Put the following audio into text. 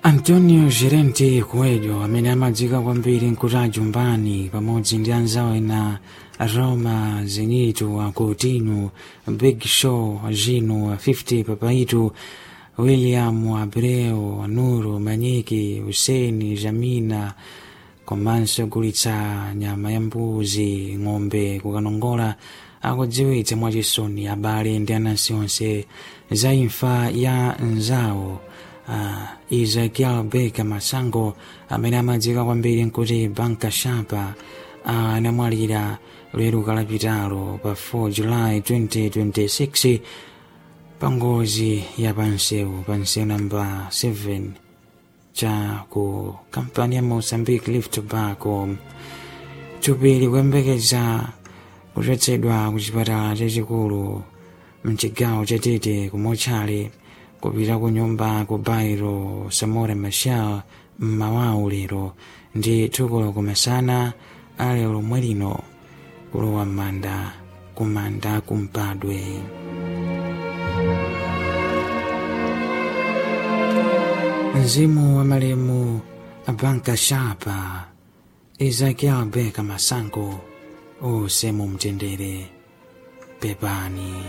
antonio gerenti coelho amene amadziwika kwambiri nkuti jumbani pamodzi ndi anzawo ena roma zenito acoutinho big show gino 50 papaitu william abreu anuro manyiki huseni jamina komanso ogulitsa nyama ya mbuzi ng'ombe kukanongola akudziwitsa mwachisoni abale ndi anansi onse za imfa ya nzawo uh, ezekiel beka masango amene amadziwika kwambiri nkuti banka shapa uh, anamwalira lero kalapitalo pa 4 julayi 2026 pangozi ya pansewu pansewu namba 7 cha ku kampani ya mozambique lift tobacco thupi likuyembekeza kuchotsedwa ku chipatala chachikulu mchigawo chatete kumotchale kupita ku nyumba ku bairo samora machel mmawawu lero ndi thukulo kumasana ale lomwe lino kulowa m'manda kumanda kumpadwe mzimu wa malemu abanka shapa ezekiel beka masango use mumtendere pepani